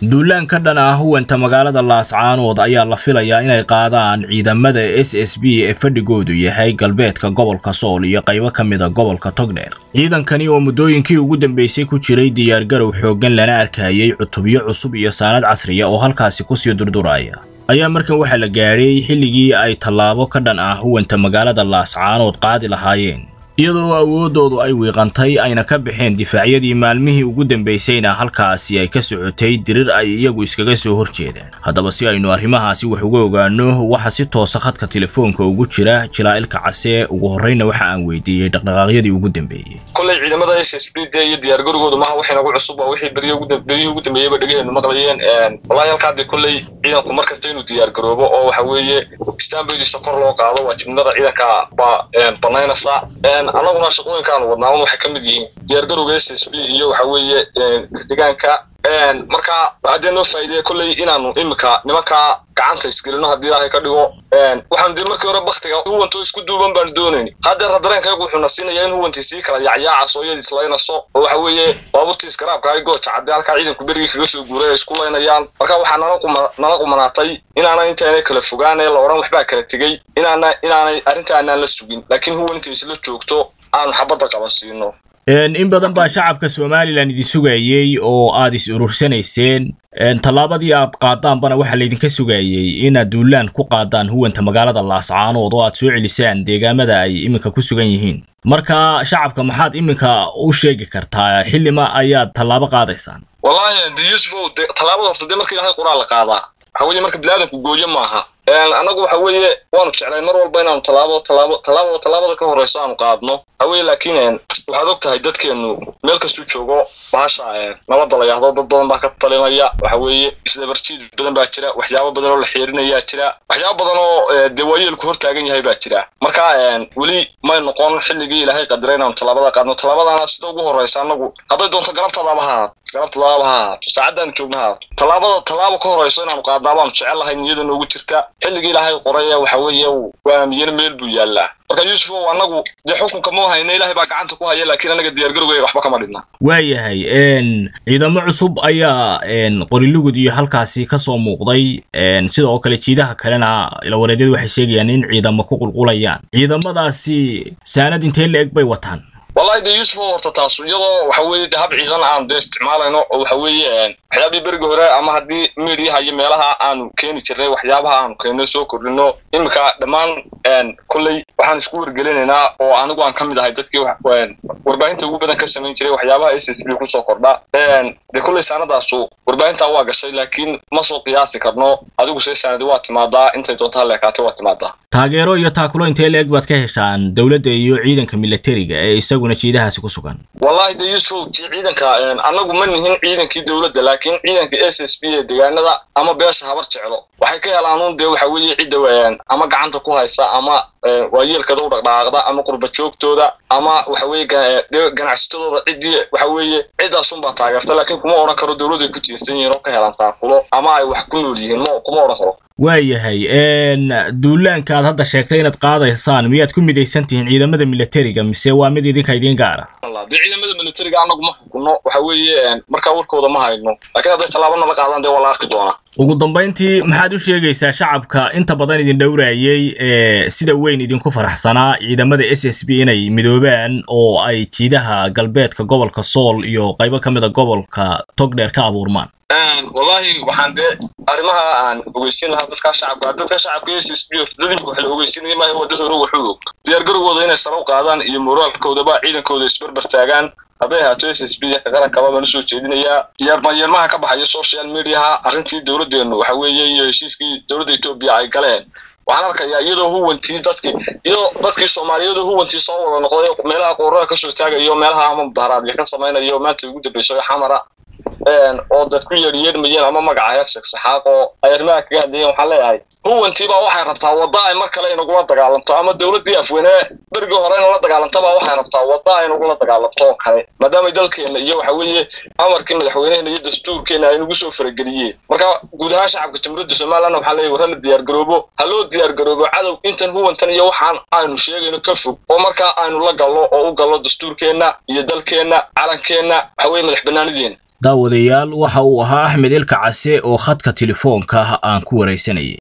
duulaan ka dhan ah huwanta magaalada laascaanood ayaa la filayaa inay qaadaan ciidamada s s b ee fadhigoodu yahay galbeedka gobolka sool iyo qaybo ka mida gobolka togdheer ciidankani oo muddooyinkii ugu dambeysay ku jiray diyaargarow xooggan lana arkayay cutubyo cusub iyo saanad casriya oo halkaasi kusii durduraya ayaa markan waxaa la gaadhay xilligii ay tallaabo ka dhan ah huwanta magaalada laascaanood qaadi lahaayeen iyadoo awooddoodu ay wiiqantay ayna ka baxeen difaacyadii maalmihii ugu dambaysayna halkaasi ay ka socotay dirir ay iyagu iskaga soo horjeedaan haddaba si aynu arrimahaasi wax uga ogaano waxaa si toosa khadka telefoonka ugu jira jilaa'ilka case ugu horreyna waxa aan weydiiyey dhaqdhaqaaqyadii ugu dambeeyey kolley ciidamada s s b d iyo diyaargarowgooda maaha wax inagu cusub waa wixii beryihii ugu dambeeyeyba dhegaheennu maqlayeen wallahi halkaadii kolley ciidanku mar kasta inuu diyaargaroobo oo waxa weeye istaanbaydiisa kor loo qaado waajibnimada ciidanka baa banaynaysa annaguna shaqooyinkaanu wadnaa un waxay ka mid yihiin diyaargarowga s s b iyo waxa weeye deegaanka marka haddee noo faa'iideya kolley inaanu imika nimankaa gacanta isgelino haddii ilaahay ka dhigo waxaanu dee markii hore baktiga huwantoo isku duuban baanu doonayn haddeer dareenkaygu wuxuuna siinaya in huwantii sii kala yacyaacaso iyada islaynayso oo waxa weeye baabuurtii iskaraabka ay gooja cadde halkaa ciidanku berigii kaga soo guuray ay isku laynayaan marka waxaa nala qumanaatay inaana intaanay kala fogaanee la odhan waxbaa kala tegey inaana inaanay arrinta aanaan la sugin laakiin huwan intay isla joogto aanu xabadda qaba siino in badan baa shacabka somalilan idin sugayey oo aad is urursanayseen tallaabadii aad qaadaanbana waxaa laydinka sugayey inaad duulaan ku qaadaan huwanta magaalada laascaanood oo aad soo celisaan deegaamada ay iminka ku sugan yihiin marka shacabka maxaad iminka u sheegi kartaa xillima ayaad tallaabo qaadaysaan wallahi de yusufow de tallaabada horta dee marka ilahay qoraal la qaadaa waxa weeye marka biniaadanku gooyo maaha annagu waxa weeye waanu jeclay mar walba inaanu tallaabo tallaabo tallaabada tallaabada ka horreyso aanu qaadno waxa weeye laakiin waxaad og tahay dadkeennu meel kastuu joogo bahasha nabadda la yahdo dad badan baa ka talinaya waxa weeye isdabarjiid badan baa jira waxyaabo badan oo la xiirinayaa jira waxyaabo badan oo dee waayeelku hor taagan yahay baa jira marka weli may noqon xilligii ilaahay qadiray inaanu tallaabada qaadno tallaabadana sida ugu horreysa annagu hadday doonto galabtadaaba ha ahaato galabtadaaba ha ahaato saacaddaanu joogna ha ahaato tallaabada tallaabo ka horreyso inaanu qaadnaa baanu jecel lahay niyada noogu jirta xilligii ilaahay qoraya waxa weeye waa miyana meel buu yaallaa marka yuusufow annagu dee xukunka ma hayna ilaahay baa gacanta ku haya laakiin anaga diyaargarowgayga waxba kama dhidna waayahay ciidamo cusub ayaa qorilugud iyo halkaasi ka soo muuqday sidoo kale jiidaha kalena ilawareedyadu waxay sheegayaan in ciidamo ku qulqulayaan ciidamadaasi saanad intee la eg bay wataan wallahi de yuusufow horta taas iyadoo waxa weeye de hab ciidan aanu dee isticmaalayno oo waxa weeye waxyaabihii berigi hore ama haddii miidiyaha iyo meelaha aanu keeni jirnay waxyaabaha aanu keenno soo kordhino iminka dhammaan kolley waxaan isku wargelinaynaa oo anigu aan ka mid ahay dadkii warbaahinta ugu badan ka samayn jiray waxyaabaha s s b kusoo kordha dee kolley saanadaasu warbaahintaa waa gashay laakiin ma soo qiyaasi karno adigu see saanadi waa timaadaa intay doonto haleekaatay waa timaadaa taageero iyo taakulo intee la eg baad ka heshaan dowladda iyo ciidanka militariga ee isaguna jiidahaasi ku sugan wallahi de yuusuf ciidanka annagu ma nihin ciidankii dowladda laakiin ciidanka s s b ee deegaanada ama beesha habar jeclo waxay ka helaan un dee waxa weeye cidda ama gacanta ku haysa ama waayeelkada u dhaqdhaqaaqda ama qurba joogtooda ama waxa weeye dee ganacsatadooda ciddii waxa weeye ciddaasunbaa taageerta laakiin kuma odhan karo dowladday ku tiirsan yihiin oo ka helaan taakulo ama ay wax ku nool yihiin ma kuma odhan karo waayahay duulaanka aad hadda sheegtay inaad qaadaysaan miyaad ku midaysan tihiin ciidamada militariga mise waa mid idinka idiin gaara dee ciidamada militariga annagu ma xukunno waxa weeye markaa warkooda ma hayno laakiin hadday tallaabana la qaadaan dee waa la arki doonaa ugu dambayntii maxaad u sheegaysaa shacabka inta badan idin dhowraayey ee sida weyn idinku faraxsanaa ciidamada s s b inay midoobaan oo ay jiidaha galbeedka gobolka sool iyo qaybo ka mid a gobolka togdheer ka abuurmaan wallahi waxaan dee arrimaha aan ogeysiin lahaa dadka shacabka dadka shacabka s s b dad imika wax la ogeysiinaya maaha waa dad hore waxu og diyaargarowgooda inay sare u qaadaan iyo moraalkoodaba ciidankooda isbarbar taagaan hadday ahaato s s b ka qarankaba baan usoo jeedinayaa diyaarmayeelmaha ka baxaya social mediaha arrintii dowladdeennu waxa weeye iyo heshiiskii dowladda etoobiya ay galeen waxaan arkayaa iyadoo huwantii dadkii iyadoo dadkii soomaaliyadu huwantii soo wada noqday meelaha qoorada kasoo taagayo meelaha ama mudaharaadya ka samaynayo maanta ugu dambayso xamara oo dad ku yeedhyeedhmayeen ama magaca heersheeg saxaaq oo ay arrimaha kaga hadlayeen waxaan leeyahay huwantiibaa waxay rabtaa wadda ay mar kale inagula dagaalamto ama dowladdii afweyne berigii hore inala dagaalamtabaa waxay rabtaa wadda ay inagula dagaalamto oo kale maadaama dalkeenna iyo waxa weeye amarkii madaxweyneheena iyo dastuurkeenna ay nagu soo farageliyeen marka guud ahaan shacabka jamhuuriyadda somaliland waxaan leeyahay war hala diyaargaroobo ha loo diyaargaroobo cadow intan huwantan iyo waxaan aynu sheegayno ka fog oo markaa aynu la galno oo u galno dastuurkeenna iyo dalkeenna calankeenna waxa weeye madax bannaanideenna daawadayaal waxa uu ahaa axmed ilka case oo khadka telefoonka aan ku waraysanayay